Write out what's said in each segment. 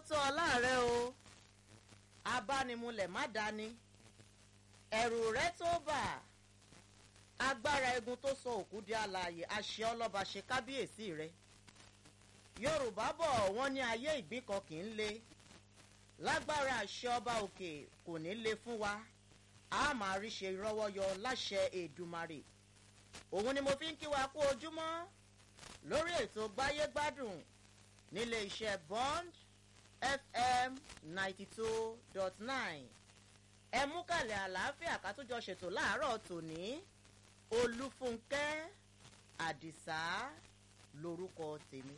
tó ọláàrẹ o abánimulẹ̀ má dání ẹ̀rù rẹ tó bà agbára egun tó sọ òkú di alààyè àṣẹ ọlọ́ba ṣe kábíyèsí rẹ yorùbá bọ̀ wọ́n ní ayé ìgbín kan kì í le lágbára àṣẹ ọba òkè kò ní le fún wa a máa rí ṣe rọ́wọ́ yọ láṣẹ èdùmarè òun ni mo fi ń kí wa kú ojúmọ́ lórí ètò gbáyégbádùn nílé iṣẹ́ bond fm ninety two dot nine ẹ mú kàlẹ̀ àlàáfíà ká tó jọ ṣètò láàárọ̀ tòní olúfúnkẹ́ àdìsá lorúkọ tèmi.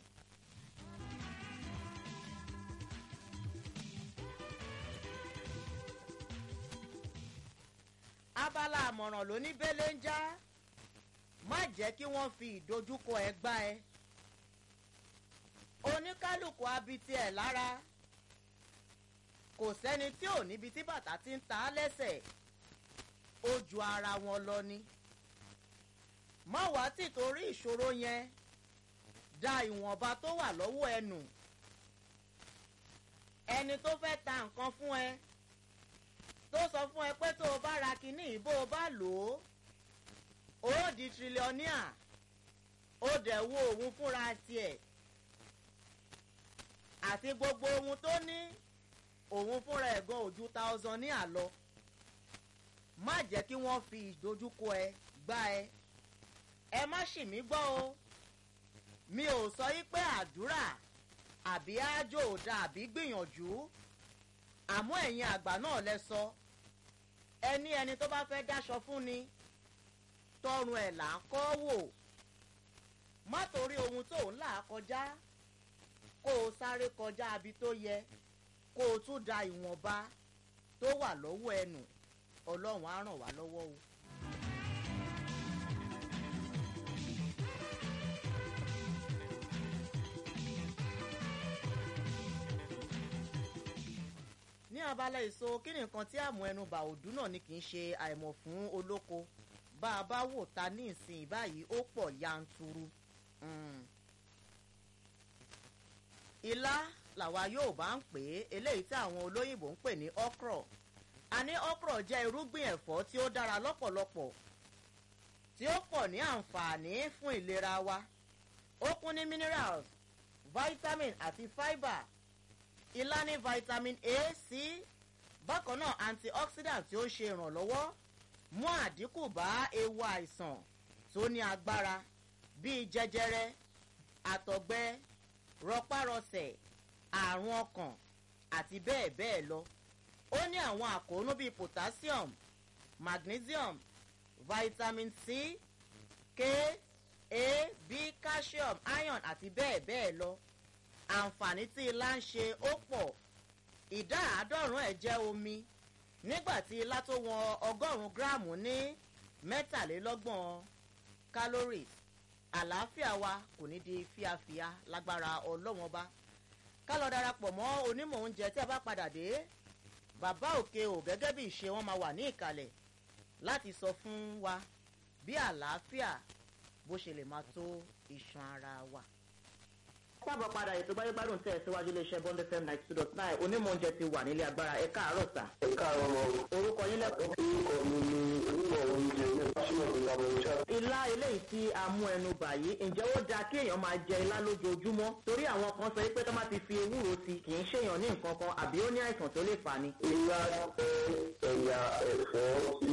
abala àmọ̀ràn ló ní bẹ́lẹ̀ ń já má jẹ́ kí wọ́n fi ìdojúkọ ẹ gbá ẹ oníkálukú abití ẹ̀ lára kò sẹ́ni tí ò níbi tí bàtà ti ń ta á lẹ́sẹ̀ ó ju ara wọn lọ ni má wàá tì torí ìṣòro yẹn da ìwọ̀nba tó wà lọ́wọ́ ẹ nù ẹni tó fẹ́ ta nǹkan fún ẹ tó sọ fún ẹ pé tó o bá ra kinní ìbò o bá lò ó ó di tírílíọ̀nìà ó dẹ̀ wo òun fúnra tiẹ̀ àti gbogbo ohun tó ní òun fúnra ẹ̀gan ojú thousand ní àlọ́ má jẹ́ kí wọ́n fi ìdojúkọ ẹ gbá ẹ ẹ má ṣì mí gbọ́ o mi ò sọ yí pé àdúrà àbí ájò ò da àbí gbìyànjú àmọ́ ẹ̀yin àgbà náà lẹ sọ ẹni ẹni tó bá fẹ́ dáṣọ fún ni tọrùn ẹ̀ là ń kọ́ wò má torí ohun tó ń là kọjá kó o sáré kọjá abi tó yẹ kó o tún da ìwọ̀nba tó wà lọ́wọ́ ẹnu ọlọ́run á ràn wá lọ́wọ́ o. ní abala èso kí ni nǹkan tí àmọ́ ẹnu bà òdú náà ni kì í ṣe àìmọ̀ fún olóko bá a bá wò ta ní ìsìn báyìí ó pọ̀ yanturu. Mm ilá làwa yóò bá ń pè é eléyìí tí àwọn olóyìnbó ń pè ní okro a ní okro jẹ́ irúgbìn ẹ̀fọ́ tí ó dára lọ́pọ̀lọpọ̀ tí ó pọ̀ ní àǹfààní fún ìlera wa ó kún ní minerals vitamin àti fibre ilá ní vitamin a c bákan náà antioxidant tí ó ṣe ìrànlọ́wọ́ mú àdínkù bá ewu àìsàn tó ní agbára bíi jẹjẹrẹ àtọ̀gbẹ rọpárọsẹ̀ àrùn ọkàn àti bẹ́ẹ̀ bẹ́ẹ̀ lọ ó ní àwọn àkóónú bíi potassium magnesium vitamin c k a b calcium iron àti bẹ́ẹ̀ bẹ́ẹ̀ lọ àǹfààní tí ilá ń ṣe ó pọ̀ ìdá àádọ́rùn-ún ẹ̀ jẹ́ omi nígbà tí ilá tó wọn ọgọ́rùn-ún gíráàmù ní mẹ́tàlélọ́gbọ̀n calories àlàáfíà wa kò ní di fíafíà lágbára ọlọ́wọ́n bá ká lọ darapọ̀ mọ́ onímọ̀ oúnjẹ tí a bá padà dé bàbá òkè ò gẹ́gẹ́ bí ìṣe wọn máa wà ní ìkàlẹ̀ láti sọ fún wa bí àlàáfíà bó ṣe lè máa tó iṣan ara wa. sábà padà ètò gbáyégbádùn tẹ̀ síwájú iléeṣẹ́ bond fm ninety two dot nine onímọ̀ oúnjẹ ti wà nílé agbára ẹ káàárọ̀ sà. ẹ káàárọ̀ mọ́. orúkọ yín lẹ́kọ̀ọ́. orúkọ mi ni onímọ̀ oúnjẹ ní pásítọ̀ ìgbàgbọ́ ìṣá. ilá eléyìí tí a mú ẹnu bà yìí ǹjẹ́ ó dáa kí èèyàn máa jẹ ilá lójoojúmọ́ torí àwọn kan sọ pé tó má ti fi ewúro sí kì í ṣèyàn ní nǹkan kan àbí ó ní àìsàn tó lè fà ni. ilá jẹ́ ẹ̀yà ẹ̀fọ́ tí